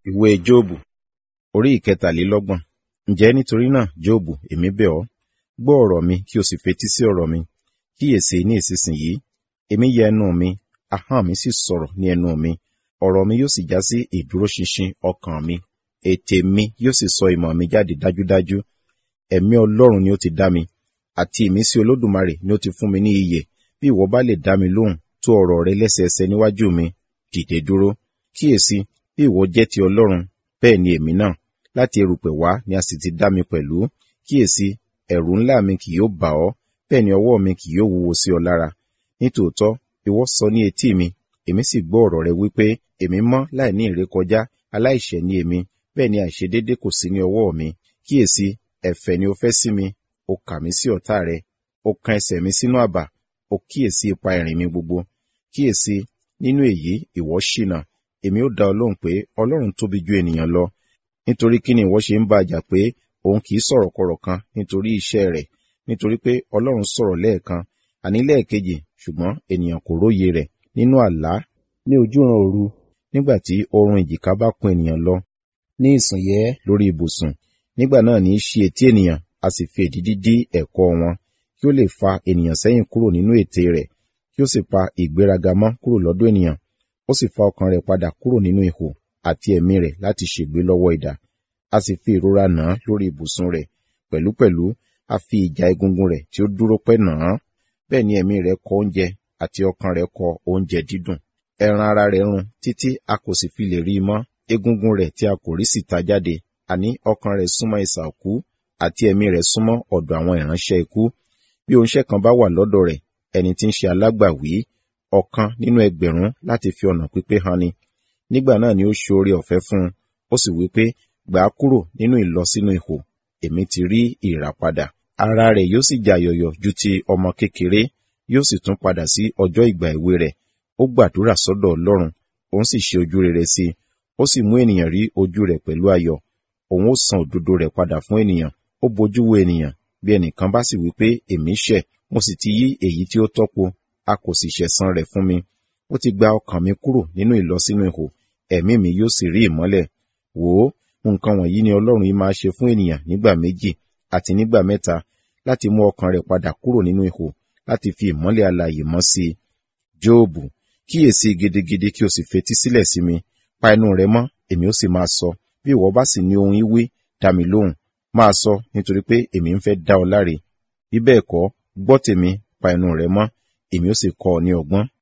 Ìwé Jóòbù orí ìkẹtàlélọ́gbọ̀n. Ǹjẹ́ nítorí náà, Jóòbù, èmi bẹ̀ ọ́, gbọ́ ọ̀rọ̀ mi kí o sì fetí sí ọ̀rọ̀ mi. Kíyèsi ní ìsinsìnyí, èmi yẹ ẹnu mi, ahọ́n mi sì sọ̀rọ̀ ní ẹnu mi. Ọ̀rọ̀ mi yóò sì já sí ìdúróṣinṣin ọkàn mi. Ètè mi yóò sì sọ ìmọ̀ mi jáde dájúdájú. Ẹ̀mí Ọlọ́run ni ó ti dá mi, àti ìmísí Olódùmarè ni ó ti fún mi ní ìyè. Bí ìwọ bá lè dá mi lóhùn, tó ọ̀rọ̀ rẹ lẹ́sẹẹsẹ níwájú mi, dìde dúró. Kíyèsi, bí ìwọ jẹ́ ti Ọlọ́run, bẹ́ẹ̀ ni èmi náà. Láti erùpẹ̀ wá ni a sì ti dá mi pẹ̀lú. Kíyèsi, ẹ̀rù ńlá mi kì yóò bà ọ́, bẹ́ẹ̀ ni ọwọ́ mi kì yóò wúwo sí ọ lára. Nítòótọ́, ìwọ sọ ní etí mi, èmi sì gbọ́ ọ̀rọ̀ rẹ wípé, èmi mọ́ láì ní ìrékọjá, aláìṣẹ̀ ni èmi, bẹ́ẹ̀ ni àìṣedéédé kò sí ní ọwọ́ mi. Kíyèsi, ẹ̀fẹ̀ ni o fẹ́ sí mi, o kà mí sí ọ̀tá rẹ, o kan ẹsẹ̀ mi sínú àbà, o kíyèsi ipa ìrìn mi gbogbo. Kíyèsi, nínú èyí ìwọ ṣìnà, èmi ó dá ọ lóhùn pé Ọlọ́run tóbi ju ènìyàn lọ. Nítorí kí ni ìwọ ṣe ń bá a jà pé òun kì í sọ̀rọ̀ kọ̀rọ̀ kan nítorí iṣẹ́ rẹ̀, nítorí pé Ọlọ́run sọ̀rọ̀ lẹ́ẹ̀kan, àní lẹ́ẹ̀kejì, ṣùgbọ́n ènìyàn kò róye rẹ̀ nínú àlá, ní ojúran òru, nígbà tí oorun ìjìká bá kún ènìyàn lọ, ní ìsùnyẹ́ lórí ibùsùn. Nígbà náà ní í ṣí etí ènìyàn, a sì fi èdìdí dí ẹ̀kọ́ wọn, kí ó lè fa ènìyàn sẹ́yìn kúrò nínú ète rẹ̀, kí ó sì pa ìgbéraga mọ́ kúrò lọ́dọ̀ ènìyàn, ó sì fa ọkàn rẹ̀ padà kúrò nínú ihò àti ẹ̀mí rẹ̀ láti ṣègbé lọ́wọ́ idà. A sì fi ìrora nà án lórí ibùsùn rẹ̀, pẹ̀lúpẹ̀lú a fi ìjà egungun rẹ̀ tí ó dúró pẹ́ nà án. Bẹ́ẹ̀ ni ẹ̀mí rẹ̀ kọ oúnjẹ àti ọkàn rẹ̀ kọ oúnjẹ dídùn. Ẹran ara rẹ̀ run títí a kò sì fi lè rí i mọ́. Egungun rẹ̀ tí a kò rí sì ta jáde, àní ọkàn rẹ̀ súnmọ́ isà òkú, àti ẹ̀mí rẹ̀ súnmọ́ ọ̀dọ̀ àwọn ìránṣẹ́ ikú. Bí oníṣẹ́ kan bá wà lọ́dọ̀ rẹ̀, ẹni tí ń ṣe alágbàwí, ọ̀kan nínú ẹgbẹ̀rún láti fi ọ̀nà pípé han ni. Nígbà náà ni ó ṣe oore ọ̀fẹ́ fún un, ó sì wí pé, gbà á kúrò nínú ìlọsínú ihò, èmi ti rí ìràpadà. Ara rẹ̀ yóò sì jàyọ̀yọ̀ ju ti ọmọ kékeré, yóò sì tún padà sí ọjọ́ ìgbà èwe rẹ̀. Ó gbàdúrà sọ́dọ̀ Ọlọ́run, òun sì ṣe ojú rere sí i. Ó sì mú ènìyàn rí ojú rẹ̀ pẹ̀lú ayọ̀. Òun ó san òdodo rẹ̀ padà fún ènìyàn. Ó bojú wo ènìyàn, bí ẹnìkan bá sì wí pé, èmi ṣẹ̀, mo sì ti yí èyí tí ó tọ́po, a kò sì ṣẹ̀san rẹ̀ fún mi. Ó ti gba ọkàn mi kúrò nínú ìlọsínú ihò, ẹ̀mí mi yóò sì rí ìmọ́lẹ̀. Wò ó, nǹkan wọ̀nyí ni Ọlọ́run yìí máa ṣe fún ènìyàn nígbà méjì àti nígbà mẹ́ta, láti mú ọkàn rẹ̀ padà kúrò nínú ihò, láti fi ìmọ́lẹ̀ alààyè mọ́ sí i. Jóòbù, kíyèsí gidigidi kí o sì fetí sílẹ̀ sí mi. Pa ẹnu rẹ mọ́, èmi ó sì máa sọ. Bí ìwọ bá sì ní ohun ìwí, dá mi lóhùn. Máa sọ, nítorí pé èmi ń fẹ́ dá ọ láre. Bí bẹ́ẹ̀ kọ́, gbọ́ tèmi, pa ẹnu rẹ mọ́, èmi ó sì kọ́ ọ ní ọgbọ́n.